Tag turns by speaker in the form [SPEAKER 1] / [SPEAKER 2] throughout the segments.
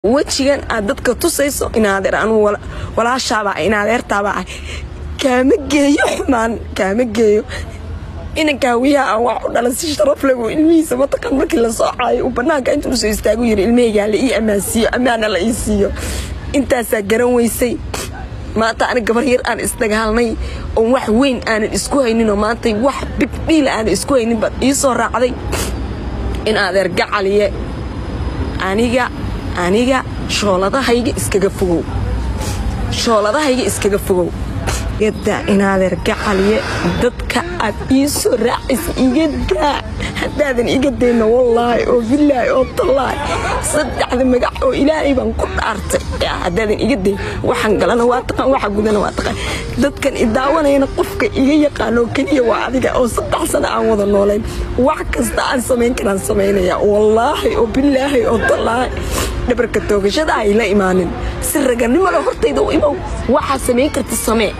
[SPEAKER 1] wejigan aad dadka tusayso inaadeer anuu walaashaabaa inaadeertaabaa ah kaama geeyo xumaan kaama geeyo inankaawiyaha aan wax u dhalan si sharaf legu ilmihiisa mataqaan markii la soocaayo uu bannaanka intuu soo istaagu yiri ilmahaygaa la ii ammaansiiyo ammaana la ii siiyo intaasaa garan weysay maanta ani gabar yar aan isdagaalnay oon wax weyn aanan isku hayninoo maanta wax bigdhiila aanan isku haynin baad ii soo raacday in adeer gacaliye aniga aniga shooladahayga iskaga fogow shooladahayga iskaga fogow yadaa inaadeer gacaliye dadka aad ii soo raacaysa iga daa haddaadan iga dayna wallaahi oo bilaahi oo tallaahi saddexda magac oo ilaahay baan ku dhaartay haddaadan iga day waxaan galana waa taqaan waxa gudana waa taqaan dadkan idaawanayana qofka iga yaqaanoo keliya waa adiga oo saddex sana aan wada noolayn wax kasta aan samayn karaan samaynaya wallaahi oo bilaahi oo tallaahi dhabarka toogashada ay la imaanin si raganimada hortayda u imow waxaa samayn karta samee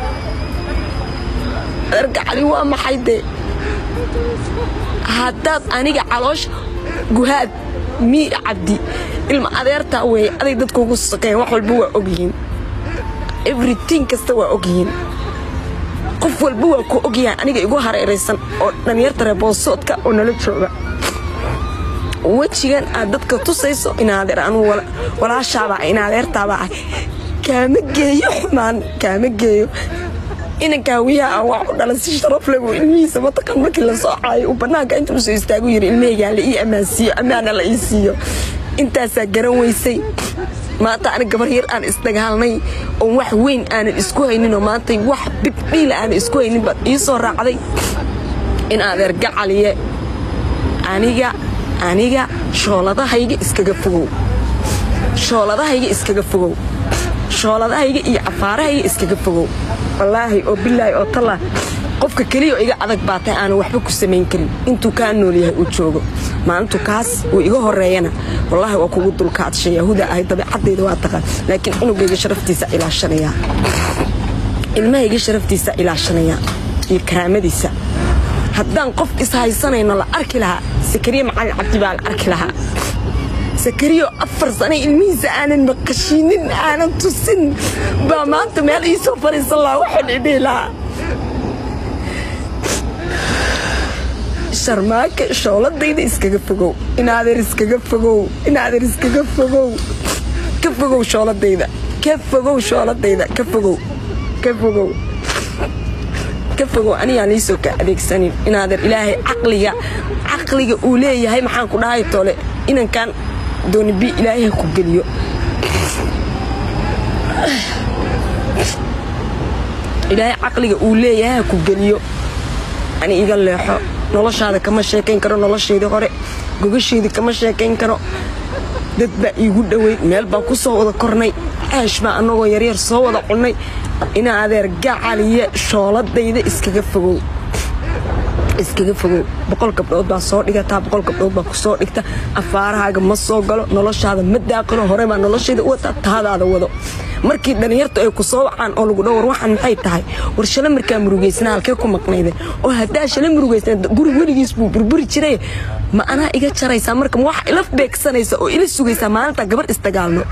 [SPEAKER 1] argacali waa maxay dee haddaad aniga caloosh guhaad mii cabdi ilma adeertaa weeye aday dadka ugu sokeyn wax walba waa ogyihiin everyting kasta waa ogyihiin qof walba waa ku ogyahaan aniga igu hareeraysan oo dhalinyarta reeboosoodka oo nala jooga wejigan aad dadka tusayso inaadeer anuu walaashaabaa inaadeertaabaa ah kaama geeyo xumaan kaama geeyo inankaawiyaha aan wax u dhalan si sharaf legu ilmihiisa mataqaan markii la soocaayo uu bannaanka intuu soo istaagu yiri ilmahaygaa la ii ammaansiiyo ammaana la ii siiyo intaasaa garan weysay maanta ani gabar yar aan isdagaalnay oon wax weyn aanan isku hayninoo maanta wax bigdhiila aanan isku haynin baad ii soo raacday in adeer gacaliye aniga aniga shooladahayga iskaga fogow shooladahayga iskaga fogow shooladahayga iyo cafaarahayga iskaga fogow wallaahi oo bilaahi oo tallah qofka keliya oo iga adag baatay aanan waxba ku samayn karin intuu kaa nool yahay uu joogo maalintu kaas uu iga horeeyana wallaahi waa kugu dulkaadshay yahuda ahay dabeecadayda waa taqaan laakiin cunugayga sharaftiisa ilaashanayaa ilmahayga sharaftiisa ilaashanayaa iyo karaamadiisa haddaan qof ishaysanayno la arki lahaa sakariya macalin cabdi baa la arki lahaa sakariyo afar sane ilmihiisa aanan maqashiinin aanan tusin baa maanta meel ii soo fariisan lahaa waxaan idhihi lahaa sharmaaka shooladayda iskaga fogow inaadeer iskaga fogow inaadeer iskaga fogow ka fogow shooladayda ka fogow shooladayda ka fogow ka fogow ka fogow anigaan liisoo ka adeegsanin inaadeer ilaahay caqliga caqliga uu leeyahay maxaan ku dhahay tole inankan dooni bi ilaahay ha ku geliyo ilaahay caqliga uu leeyahay ha ku geliyo ani iga leexo noloshaada kama sheekayn karo noloshaydii hore gogashaydii kama sheekayn karo dad baa iigu dhoweyd meel baan ku soo wada kornay aash baa annagoo yaryar soo wada cunnay ina adeer gacaliye shooladayda iskaga fogow iskaga fogow boqol gabdhood baa soo dhigataa boqol gabdhood baa ku soo dhigta afaarahaaga ma soo galo noloshaada ma daaqano hore baa noloshayda u wataa taadaada wado markii dhallinyartu ay ku soo wacaan oo lagu dhowr waxaan maxay tahay war shala markaa murugaysana halkee ku maqnayde oo haddaa shala murugaysna guri weligiis buu burburi jiray ma anaa iga jaraysaa marka ma wax ila beegsanaysa oo ila sugaysaa maalintaa gabar isdagaalno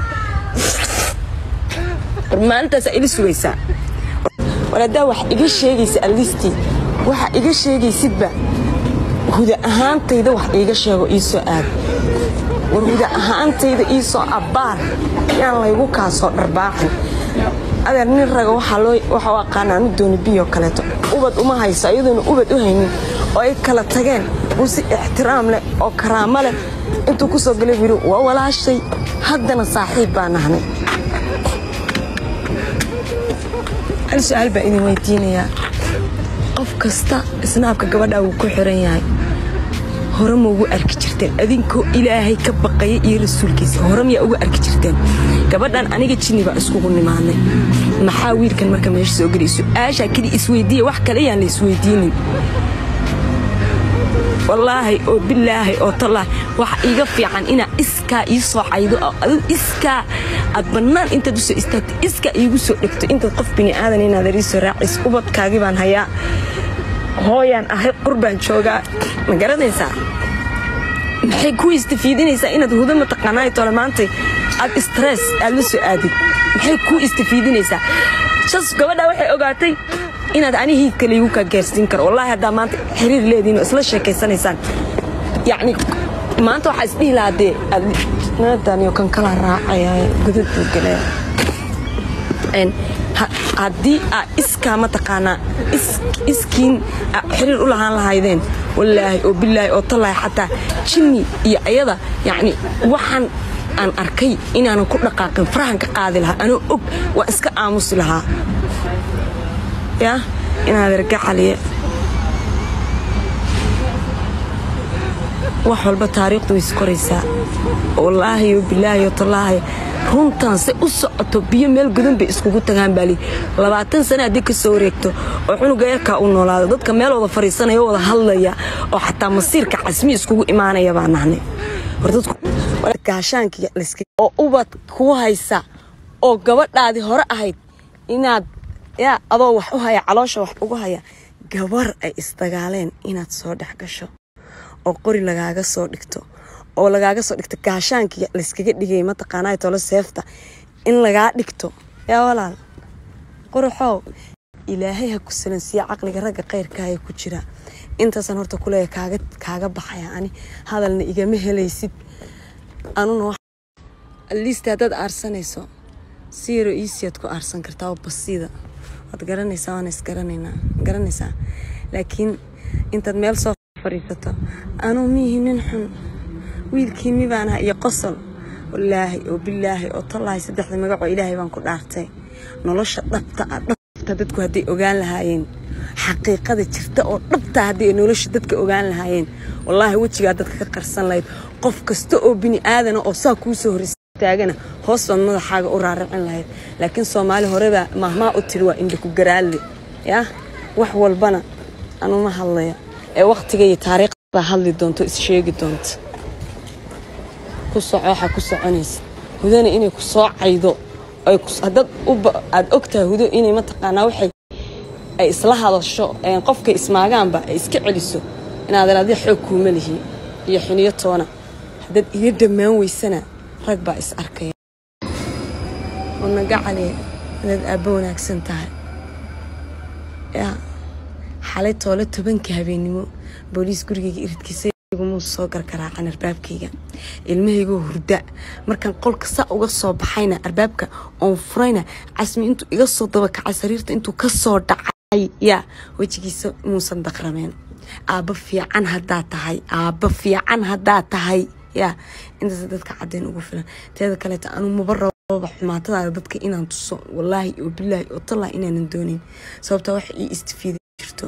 [SPEAKER 1] maalintaasaa ila sugaysaa war haddaa wax iga sheegaysa allistii waxa iga sheegaysidba huda ahaantayda wax iiga sheego ii soo aad war huda ahaantayda ii soo abbaar yaan laygu kaasoo dharbaaxin adeer nin raga waxaa u aqaana anu dooni biyoo kaleeto ubad uma hayso iyadoona ubad u haynin oo ay kala tageen uu si ixtiraam leh oo karaamo leh intuu ku soo galay yidhi waa walaashay haddana saaxiib baa nahnay hal su-aal baa idin weydiinayaa qof kasta isnaabka gabadhaa wuu ku xiran yahay hore ma ugu arki jirteen adinkoo ilaahay ka baqaya iyo rasuulkiisa hore miyaa ugu arki jirteen gabadhan aniga jinni baa iskugu nimaadnay maxaa wiilkan marka meesha soo gelay su-aashaa keli isweydiiya wax kale yaan la isweydiinin wallaahi oo bilaahi oo tallah waxa iiga fiican inaa iskaa ii soo caydo oo aduu iskaa aad bannaan intaad u soo istaagto iskaa iigu soo dhegto intaad qof bini aadan inaad ii soo raacays ubadkaagii baan hayaa hooyaan ahay qurbaan joogaa ma garanaysaa maxay ku istafiidinaysaa inaad hudo mataqaanaa tole maantay aad stress aad la soo aadid maxay kuu istafiidinaysaa sas gabadha waxay ogaatay inaad anihii kaliigu kaa gaarsiin karo wallaahi haddaa maanta xiriir leediin oo isla sheekaysanaysaan yacni maanta waxaa isdhihi lahaa dee naadaniyo kan kala raacaya godad buu galaya haddii aa iskaa mataqaanaa iskiin xiriir u lahaan lahaydeen wallaahi oo bilaahi oo tallaahi xataa jinni iyo ayada yacni waxaan aan arkay inaanan ku dhaqaaqin farahan ka qaadi lahaa anoo og waa iska aamusi lahaa yaa inaad ergacaliye wax walba taariikhdu way iskoraysaa wallaahi oo bilaahi oo tallaahi runtan se u socoto biyo meel gudan bay iskugu tagaan baali labaatan sane haddii ka soo wareegto oo cunuga yarkaa u noolaado dadka meel wada fadhiisanaya wada hadlaya oo xataa masiirka casmi iskugu imaanaya baa nahnay oo ubad kuu haysa oo gabadhaadii hore ahayd inaad yaa adoo wax u haya caloosha wax ugu haya gabar ay isdagaaleen inaad soo dhex gasho oo qori lagaaga soo dhigto oo lagaaga soo dhigto gaashaankii layskaga dhigay mataqaanaa tolo seefta in lagaa dhigto yaa walaal qoraxow ilaahay ha ku salansiiya caqliga ragga khayrkaaya ku jira intaasaan horta kuleeya kaaga kaaga baxaya ani hadalna igama helaysid anuna liista haddaad aarsanayso si yaroo iisiyaad ku aarsan kartaa oo basiida waad garanaysaa waana isgaranaynaa garanaysaa laakiin intaad meel soo fadhiisato anuu miihi nin xun wiilkii mibaanaha iyo qosol wallaahi oo bilaahi oo tallaahi saddexda magacoo ilaahay baan ku dhaartay nolosha dhabta ah dhabta dadku hadday ogaan lahaayeen xaqiiqada jirta oo dhabta hadday nolosha dadka ogaan lahaayeen wallaahi wejigaa dadka ka qarsan lahayd qof kasta oo bini aadana oo saa kuu soo horistaagana hoos baad madaxaaga u raaricin lahayd laakiin soomaali horebaa mahmaa u tiri waa indhaku garaalle yaa wax walbana anuma hadlaya ee wakhtiga iyo taariikhda hadli doonto is sheegi doonta ku soco waxaa ku soconaysa hudana inay ku soo caydo haddaad aad ogtahay hudo inay mataqaanaa waxay ay isla hadasho qofkay ismaagaanba ay iska celiso inaadan adi xoog kuuma lihi iyo xiniyo toona haddaad iga dhammaan weysana rag baa is arkaya wadnagacale inaad aabbo wanaagsan tahay yaa xalay toole tobanka habeennimo booliis gurigayga iridkiisa muu soo gargaraacan arbaabkayga ilmahaygoo hurda markaan qolka saa uga soo baxayna arbaabka oon furayna casmi intuu iga soo dabakacay sariirta intuu ka soo dhacay yaa wejigiisa muusan daqrameen aabba fiican haddaa tahay aabba fiican haddaa tahay yaa intaas dadka cadeen ugu filan teeda kaleeta anuu maba rababa xumaatadaada dadka inaan tuso wallaahi oo bilaahi oo tallaahi inaanan doonin sababtaa wax ii istifiida jirto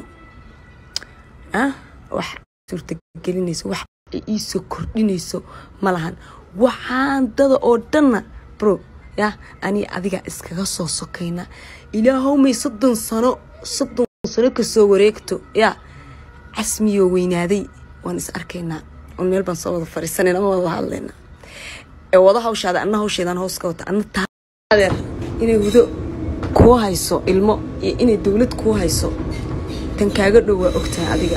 [SPEAKER 1] ah wax suurtagelinayso wax ay iisoo kordhinayso ma lahan waxaan dada oo dhanna bro yaa anii adigaa iskaga soo sokayna ilaahowmay soddon sano soddon sano kasoo wareegto yaa casmiyoo weynaaday waan is arkaynaa oon meel baan soo wada fadhiisanayna ma wada hadlaynaa ee wada hawshaada anna hawsheedaan hoos ka wata anna taadeer inay hudo kuu hayso ilmo iyo inay dowlad kuu hayso tan kaaga dhow waa ogtahay adiga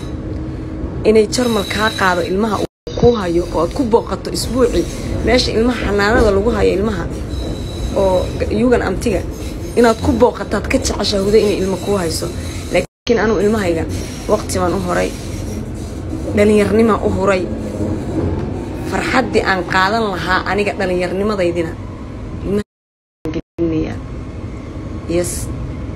[SPEAKER 1] inay jarmal kaa qaado ilmaha kuu hayo oo aad ku booqato isbuucii meesha ilmaha xanaanada lagu hayo ilmaha oo yugan amtiga inaad ku booqataad ka jeceshaa huda inay ilmo kuu hayso laakiin anugu ilmahayga waqti baan u horay dhallinyarnimaan u huray farxaddii aan qaadan lahaa aniga dhallinyarnimadaydina yes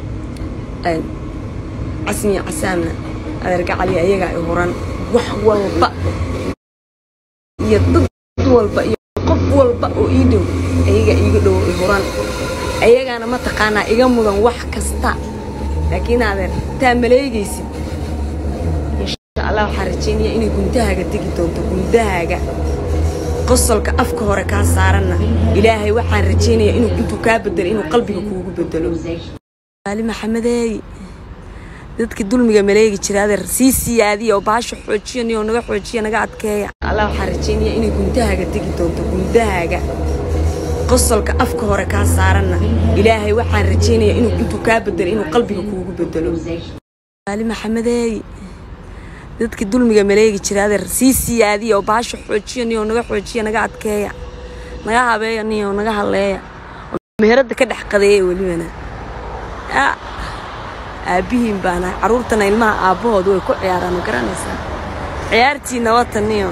[SPEAKER 1] casmiya casaamna adeergacaliya ayagaa i huran wax walba iyo dad walba iyo qof walba oo ii dhow ayagaa iiga dhow i huran ayagaana mataqaanaa iga mudan wax kasta laakiin adeer taa maleegaysid insha allah waxaa rajaynaya inay guntahaaga tegi doonto guntahaaga qosolka afka hore kaa saaranna ilaahay waxaan rajaynayaa inuu intuu kaa bedelo inuu qalbiga kuugu bedelo ali maxamedeey dadkii dulmiga maleegi jira adeer sii siyaadiya oo baasha xoojiyaniyoo naga xoojiya naga adkeeya allah waxaan rajaynaya inay guntahaaga tegi doonto guntahaaga qosolka afka hore kaa saaranna ilaahay waxaan rajaynayaa inuu intuu kaa bedelo inuu qalbiga kuugu bedelo ali maxamedeey dadkii dulmiga maleegi jira adeer sii siyaadiya oo baasha xoojiyaniyoo naga xoojiya naga adkeeya naga habeeya niyo naga hadleeya meherada ka dhex qadeeya welibana yaa aabbihiin baana carruurtana ilmaha aabbahooda way ku ciyaaraan ma garanaysaa ciyaartiina wata niyo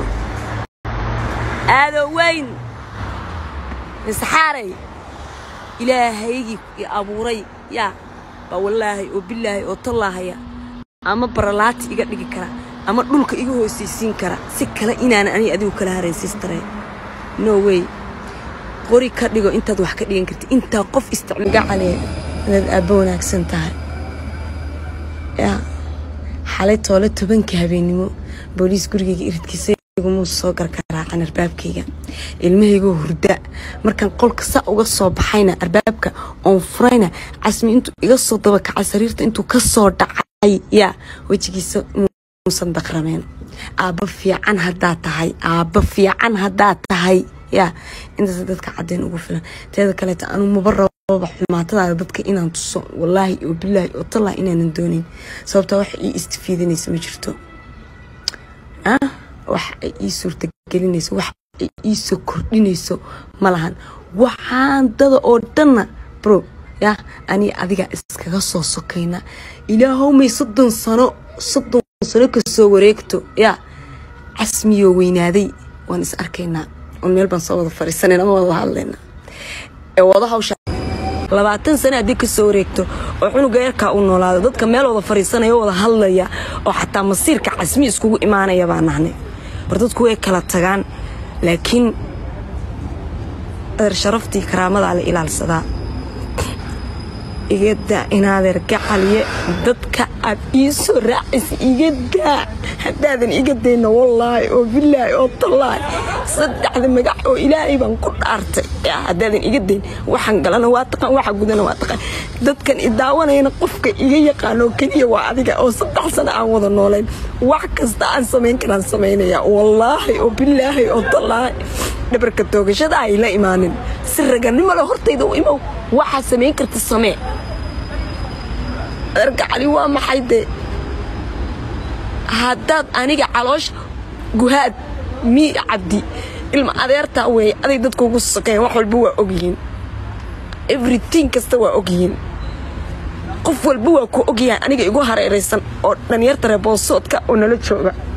[SPEAKER 1] aadoo weyn misxaaray ilaahaygii i abuuray yaa baa wallaahay oo bilaahay oo tallaahaya ama baralaati iga dhigi kara ama dhulka iga hoosaysiin kara si kale inaanan aniga adigu kala haraysiistareen no way qori ka dhigo intaad wax ka dhigan karti intaa qof isticmiga calee inaad aabbo wanaagsan tahay yaa xalay toole tobanka habeennimo booliis gurigayga iridkiisa igumuu soo gargaraacan arbaabkayga ilmahaygoo hurda markaan qolka saa uga soo baxayna arbaabka oon furayna casmi intuu iga soo dabakacay sariirta intuu ka soo dhacay yaa wejigiisa muusan daqrameen aabbo fiican haddaad tahay aabbo fiican haddaad tahay yaa intaas dadka cadeen ugu filan teeda kaleeta anuu maba rababa xumaatadaada dadka inaan tuso wallaahi oo bilaahi oo tallah inaanan doonin sababtaa wax ii istifiidinaysa ma jirto wax ay ii suurtagelinayso wax ay ii soo kordhinayso ma lahan waxaan dada oo dhanna bro yaa aniga adiga iskaga soo sokayna ilaahowmay soddon sano soddon sano kasoo wareegto yaa casmiyoo weynaaday waan is arkaynaa on meel baan soo wada fadhiisanayna ma wada hadlayna ee wada hawsha labaatan sane haddii ka soo wareegto oo cunuga yarkaa uu noolaado dadka meel wada fadhiisanaya wada hadlaya oo xataa masiirka casmi iskugu imaanaya baa nahnay war dadku way kala tagaan laakiin adeer sharaftii karaamadaa la ilaalsadaa igadaa inaadeer gacaliye dadka aad ii soo raacaysa igadaa haddaadan iga dayna wallaahi oo bilaahi oo tallaahi saddexda magac oo ilaahay baan ku dhaartay haddaadan iga dayn waxaan galana waa taqaan waxa gudana waa taqaan dadkan i daawanayana qofka iga yaqaanoo keliya waa adiga oo saddex sano aan wada noolayn wax kasta aan samayn karaan samaynaya wallaahi oo bilaahi oo tallaahi dhabarka toogashada ay la imaanin si raganimo le hortayda u imow waxaa samayn karta samee adeergacali waa maxay dee haddaad aniga caloosh guhaad mii cabdi ilma adeertaa weeye aday dadka ugu sokeyn wax walba waa ogyihiin everyting kasta waa ogyihiin qof walba waa ku ogyahay aniga igu hareeraysan oo dhalinyarta reeboosoodka oo nala jooga